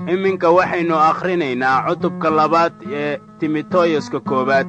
iminka waxaynu akhrinaynaa cutubka labaad ee timoteyuska koowaad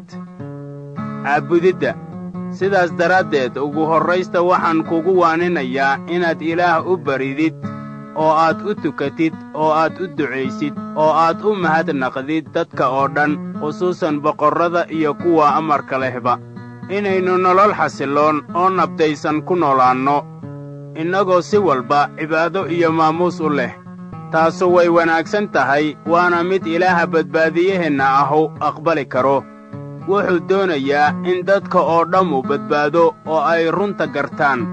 caabudidda sidaas daraaddeed ugu horraysta waxaan kugu waaninayaa inaad ilaah u baridid oo aad u tukatid oo aad u ducaysid oo aad u mahadnaqdid dadka oo dhan khusuusan boqorrada iyo kuwa amarka lehba inaynu nolol xasilloon oo nabdaysan ku noolaanno innagoo si walba cibaado iyo maamuus u leh taasu way wanaagsan tahay waana mid ilaaha badbaadiyaheenna ahu aqbali karo wuxuu doonayaa in dadka oo dhammu badbaado oo ay runta gartaan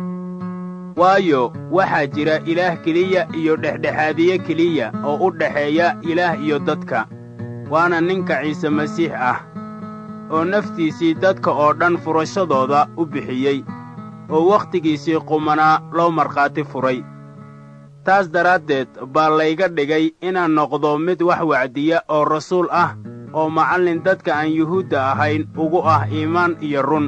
waayo waxaa jira ilaah keliya iyo dhexdhexaadiye keliya oo u dhexeeya ilaah iyo dadka waana ninka ciise masiix ah oo naftiisii dadka oo dhan furashadooda u bixiyey oo wakhtigiisii qumanaa loo markhaati furay taas daraaddeed baa layga dhigay inaan noqdo mid wax wacdiya oo rasuul ah oo macallin dadka aan yuhuudda ahayn ugu ah iimaan iyo run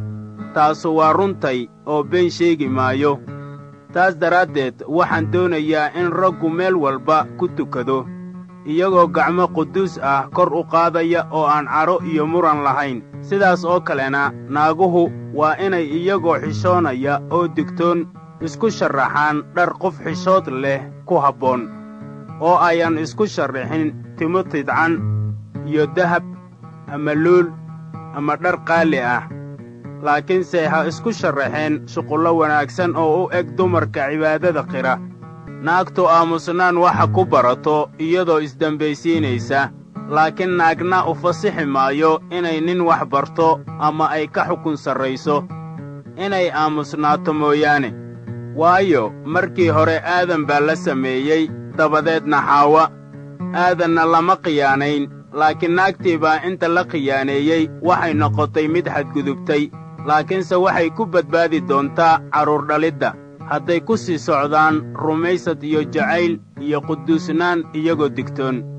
taasu waa runtay oo been sheegi maayo taas daraaddeed waxaan doonayaa in raggu meel walba ku tukado iyagoo gacmo quduus ah kor u qaadaya oo aan cadho iyo muran lahayn sidaas oo kalena naaguhu waa inay iyagoo xishoonaya oo digtoon isku sharraxaan dhar qof xishood leh ku habboon oo ayaan isku sharraxin timo tidcan iyo dahab ama luul ama dhar qaali ah laakiinse ha isku sharraxeen shuqullo wanaagsan oo u eg dumarka cibaadada qira naagtu aamusnaan waxa ku barato iyadoo isdembaysiinaysa laakiin naagna u fasixi maayo inay nin wax barto ama ay ka xukun sarrayso inay aamusnaato mooyaane waayo markii hore aadan baa la sameeyey dabadeedna xaawa aadanna lama khiyaanayn laakiin naagtii baa inta la khiyaaneeyey waxay noqotay mid xadgudubtay laakiinse waxay ku badbaadi doontaa carruur dhalidda hadday ku sii socdaan rumaysad iyo jacayl iyo quduusnaan iyagoo digtoon